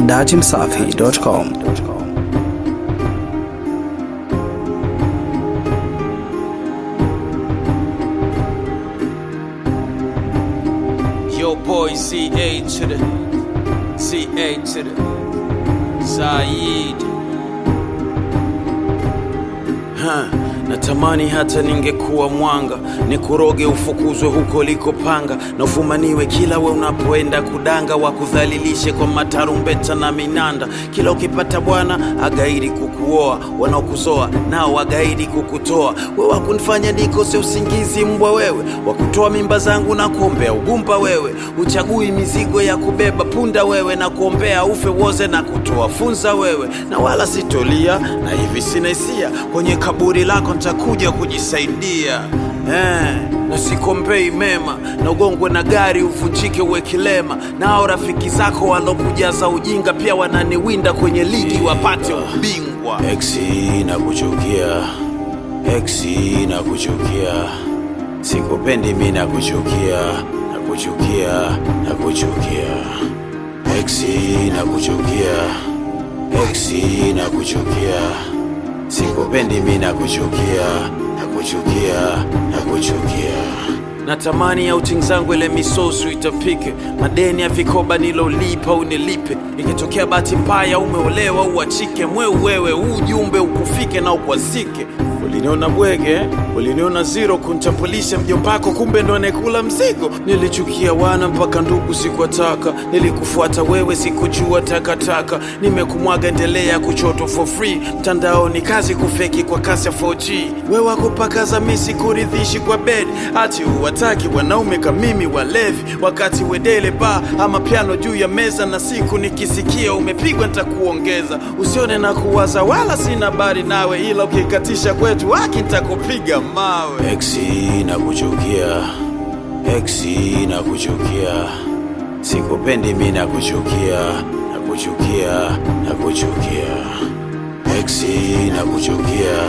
dachimsafi.com. Yo, boy, CA to the CA to the Said. Huh. Natamani hata ningekuwa mwanga nikuroge ufukuzwe huko likopanga na ufumaniwe kila we unapoenda kudanga wakudhalilishe kwa matarumbeta na minanda kila ukipata bwana agaidi kukuoa wanaokuzoa nao wagaidi kukutoa we wakunifanya nikose usingizi mbwa wewe wakutoa mimba zangu na kuombea ugumba wewe uchagui mizigo ya kubeba punda wewe na kuombea ufe woze na kutoa funza wewe na wala sitolia na hivi sina hisia kwenye kaburi lako ntakuja kujisaidia eh, na sikombei mema na ugongwe na gari uvunjike uwe kilema nao rafiki zako walokujaza ujinga pia wananiwinda kwenye ligi wapate ubingwa exi na kuchukia exi na kuchukia sikupendi mi na kuchukia na kuchukia na kuchukia exi na kuchukia exi na kuchukia sikupendi mi na kuchukia na kuchukia na kuchukia natamani outing zangu ile misosu itapike madeni ya vikoba nilolipa unilipe ikitokea bahati mbaya umeolewa uachike mweu wewe ujumbe ukufike na ukwazike uliniona bwege uliniona zero kuntambulisha mjombako kumbe ndo anekula mzigo nilichukia wana mpaka ndugu sikuwataka nilikufuata wewe sikujua takataka nimekumwaga endelea kuchoto for free mtandaoni kazi kufeki kwa kasi ya 4G we wakupakaza misi kuridhishi kwa bed ati uwataki wanaume kamimi walevi wakati wedele ba ama piano juu ya meza na siku nikisikia umepigwa nitakuongeza usione na kuwaza wala sina bari nawe ila ukikatisha kwetu haki nitakupiga mawe exi na kuchukia exi na kuchukia sikupendi mi na kuchukia na kuchukia na kuchukia exi na kuchukia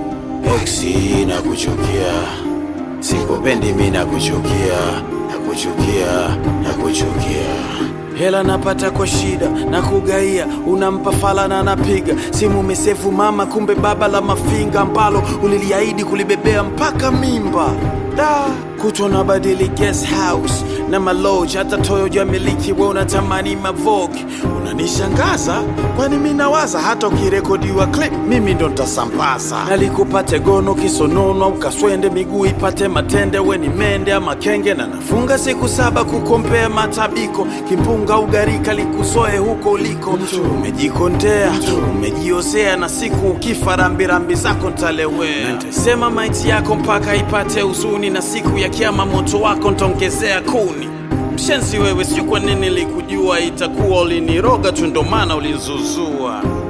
exi na kuchukia sikupendi mi na kuchukia na kuchukia na kuchukia hela napata kwa shida na kugaia unampa fala na napiga simu mesefu mama kumbe baba la mafinga ambalo uliliahidi kulibebea mpaka mimba da kutwa na badili guest house na maloji hata toyo jamiliki we unatamani mavogi unanishangaza kwani mi nawaza hata ukirekodiwa clip mimi ndo ntasambaza nalikupate gono kisonono ukaswende miguu ipate matende we ni mende ama kenge na nafunga siku saba kukompea matabiko kimpunga ugarika likusoe huko uliko umejikondea umejiosea na siku ukifa rambirambi zako ntalewea ntasema maiti yako mpaka ipate huzuni na siku ya kiama moto wako ntaongezea kuni mshenzi wewe sio kwa nini likujua itakuwa uliniroga tu ndo maana ulinzuzua